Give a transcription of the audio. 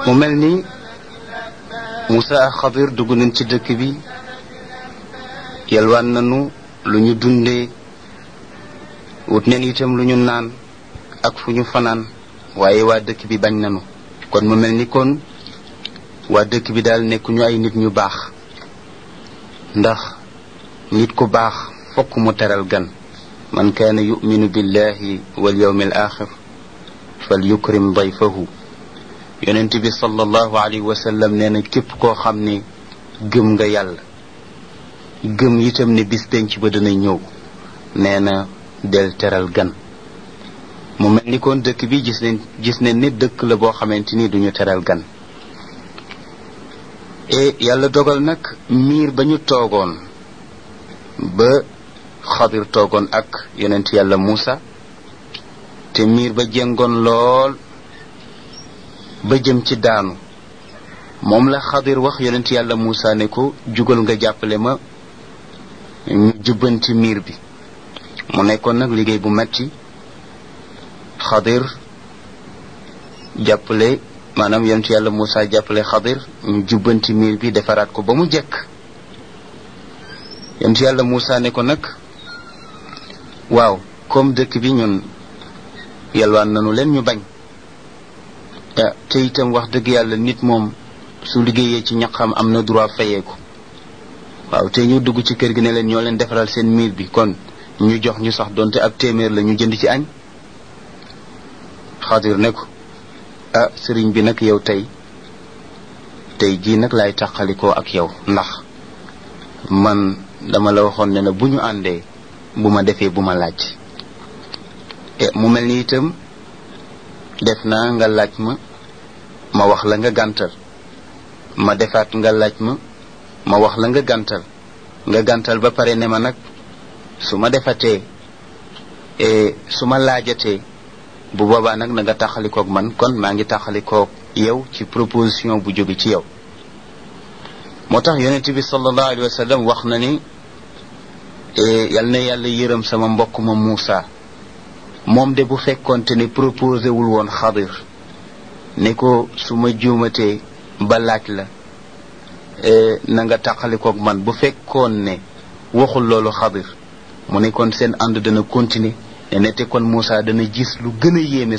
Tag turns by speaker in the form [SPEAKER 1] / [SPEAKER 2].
[SPEAKER 1] mu mel ni Moussa ak Xadir dugg nañ ci dëkk bi yalwaan nañu lu ñu dundee wut neen itam lu ñu naan ak fu ñu fanaan waaye waa dëkk bi bañ nañu kon mu mel ni kon waa dëkk bi daal nekkuñu ay nit ñu baax ndax nit ku baax fokk mu teral gan man kaana yuminu billahi wal yawmi al axir fal yukrim dayfahu yonent bi sallallahu alayhi wa sallam nee na képp koo xam ne gëm nga yàlla gëm itam ne bis penc ba dana ñëw nee na del teral gan mu mel ni kon dëkk bi gis nañ gis nañ ne dëkk la boo xamante ni duñu teral gan e yàlla dogal nag miir ba ñu toogoon ba xadir toogoon ak yonent yàlla Muusa te miir ba jengoon lool ba jëm ci daanu moom la xadir wax yonent yàlla Muusa ne ko jugal nga jàppale ma ñu jubbanti miir bi mu nekkoon nag liggéey bu metti xadir jàppale maanaam yonent yàlla Muusa jàppale xadir ñu jubbanti miir bi defaraat ko ba mu jekk yonent yàlla Muusa ne ko nag waaw comme dëkk bi ñun yalwaan nanu leen ñu bañ te itam wax dëgg yàlla nit moom su liggéeyee ci ñaqam am na droit fayeeku waaw te ñu dugg ci kër gi ne leen ñoo leen defaral seen miir bi kon ñu jox ñu sax donte ab téeméer la ñu jënd ci añ xadir ne ko ah sëriñ bi nag yow tey tey jii nag laay tàqalikoo ak yow ndax man dama la waxoon ne na bu ñu àndee bu ma defee bu ma laaj mu mel ni itam def naa nga laaj ma ma wax la nga gàntal ma defaat nga laaj ma ma wax la nga gàntal nga gàntal ba pare ne ma nag su ma defatee su ma laajatee bu boobaa nag na nga taxalikoog man kon maa ngi taxalikoog yow ci proposition bu jóge ci yow moo tax yonent bi sallallahu alayhi wa sallam wax na ni yal na yàlla yërëm sama mbokk ma Muusa moom de bu fekkonte ne proposé wul woon xadir ne ko su ma juumatee ba laaj la na nga tàqalikoog man bu fekkoon ne waxul loolu xadir mu ne kon seen ànd dana continuer ne nete kon Muusa dana gis lu gën a yéeme